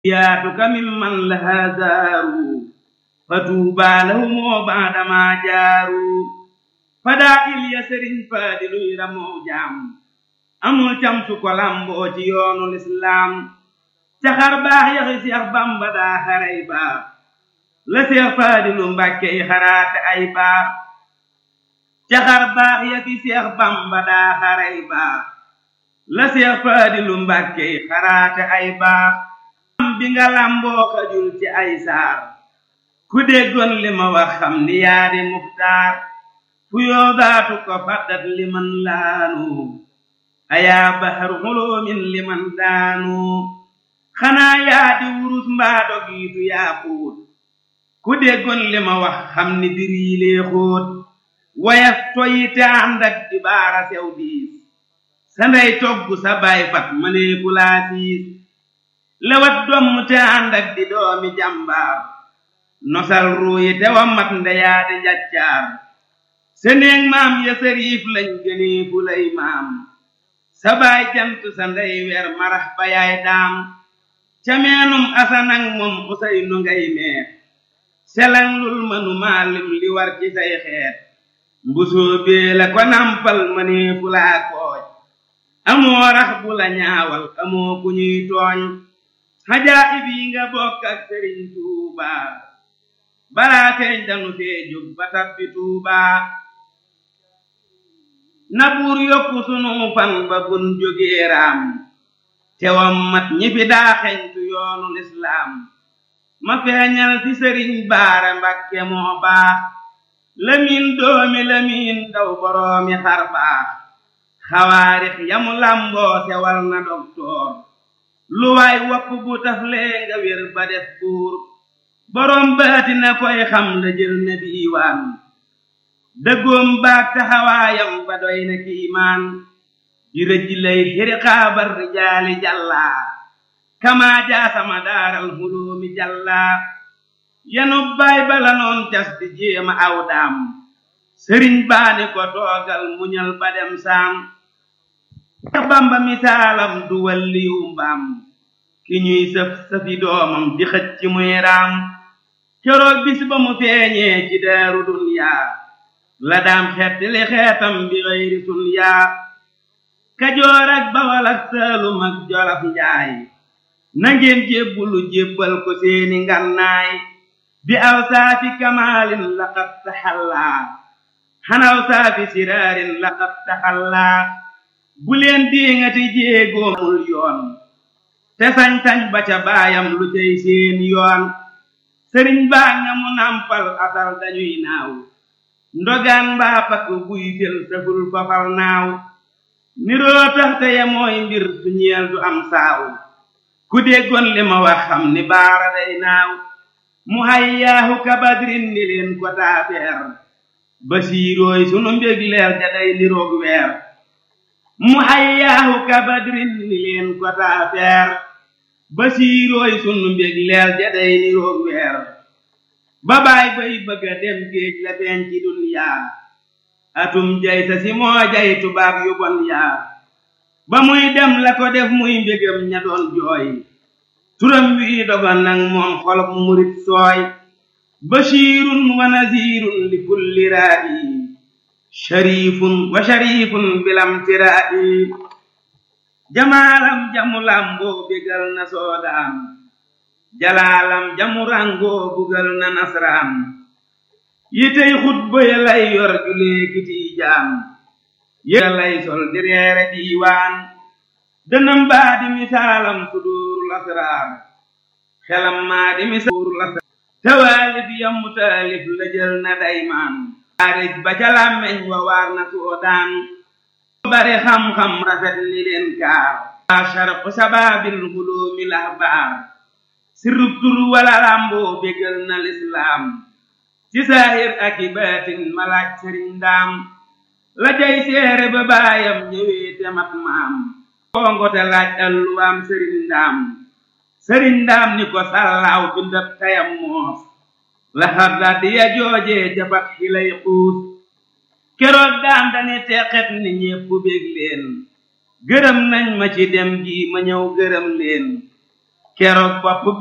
yaatuka mimman lahaa zaaru fatuubaa lahumoo baadamaa jaaru fadaa ilya sëriñ faadiluy ramoo jaam amul camsu ko lamboo ci yoonu lislaam caxar baax yaxi seex bamba daa xaray baax la seex faadilu mbàkke yi xaraate ay baax caxar baax yaxi seex bamba daa xaray baax la seex faadilu mbàkke yi xaraate ay baax bi nga lamboo xajul ci ay saar ku déggoon li ma wax xam ni yaadi muxtaar fu yoodaatu ko faddat liman laanu ayaa baxaru xuloomin liman daanu xanaa yaadi wurus mbaa dogiitu yaa xuut ku déggoon li ma wax xam ni bir yi lee xóot wayaf toyi te ànd ak di baara sew diis sa ndey togg sa baay fat mënee fulaa siis lewat domm te ànd ak di doomi jàmbaar nosal ruuyi te wa mat ndeyaadi njaccaar seneeg maam ya sëriif lañ gënee fu lay maam sa baay jant sa ndey weer marax ba yaay daam ca meenum asanang moom usay nu ngay meer selan lul mënu maalim li war ci say xeet mbusoo bee la ko nampal mënee fu laa kooj amoo rax bu la ñaawal amoo ku ñuy tooñ xajaayib yi nga bokk ak sëriñ tuubaa balaa feeñ danu fee jóg ba tabbi tuubaa na buur yokku sunu fan ba bun jógee raam tewam mat ñi fi daa xeñtu yoonu lislaam ma feeñal ci sëriñ baara mbakke moo baax lamiin doomi lamiin daw boroomi xar baax xawaarix yamu lamboo sewal na doktoor lu waay wopp bu taflee nga wér ba def buur boroom baati na koy xam la jël na diiwaan dëggoom baag taxawaayam ba doy na kiimaan di rëj lay xiriqaabar rijaali jàllaa kamaa jaasama daaral huloomi jàllaa yanub baay bala noon cas di jéema aw daam sëriñ baani ko toogal muñal ba dem saam Seex Bamba misaalam du walliyu mbaam ki ñuy sëf sëfi doomam di xëcc ci muy raam keroog bis ba mu feeñee ci daaru dunyaa la daam xeet li xeetam bi xëyri sun yaa kajoor ak bawal ak saalum ak jolof njaay nangeen jébbulu jébbal ko seeni ngannaay bi aw saafi kamaalin laqad taxallaa xanaw saafi siraarin laqad taxallaa bu leen diŋati jéegoomul yoon te sañ-sañ ba ca baayam lu cay seen yoon sëriñ baa nga mu nampal asal dañuy naaw ndogaan mbaa pakk buy fel saful fafal naaw niroo tax te ya mooy mbir su ñeel du am saaw ku déggoon li ma wax xam ni baara day naaw mu hayyaahu kabadrin ni leen ko taafeer basiirooy sunu mbég leer ja day niroog weer mu hayyaahu kabadrin ni leen ko taafeer basiirooy sunu mbég leer ja day niroog weer ba baay bay bëgga dem géej la feeñ ci dunyaa atum jay sa si moo jay tubaab yu bon yaa ba muy dem la ko def muy mbégam ña doon jooy turam wii dogon nag moom xolob murit sooy bashiirun wa naziirun li kulli raa'i sharifun wa sharifun bilam tiraa'i jamaalam jamu lamboo bégal na soodaan jalaalam jamu rangoo bugal na nasraan yitey xutba ya lay yor julee kiti jaam ya lay sol di reere diiwaan dënam baa di misaalam suduurul asraar xelam maa di misaalul asraar tawaalif yamu taalif la jël na daymaan xaarij ba ca làmmeñ wa waar na soodaan bari xam-xam rafet ni leen kaar waa sharqu sabaabil huloomi lahbaar sirrub tur wala làmboo bégal na lislaam ci saahir ak i baatin malaaj sëriñ ndaam la jay seere ba baayam ñëwee te mat maam kongo te laaj alluwaam sëriñ ndaam sëriñ ndaam ni ko sàllaaw bindab tayam moos la xarda di ya joojee jafat xilay xuus keroog daam dani teqet ni ñépp bég leen gërëm nañ ma ci dem gi ma ñëw gërëm leen keroog bopp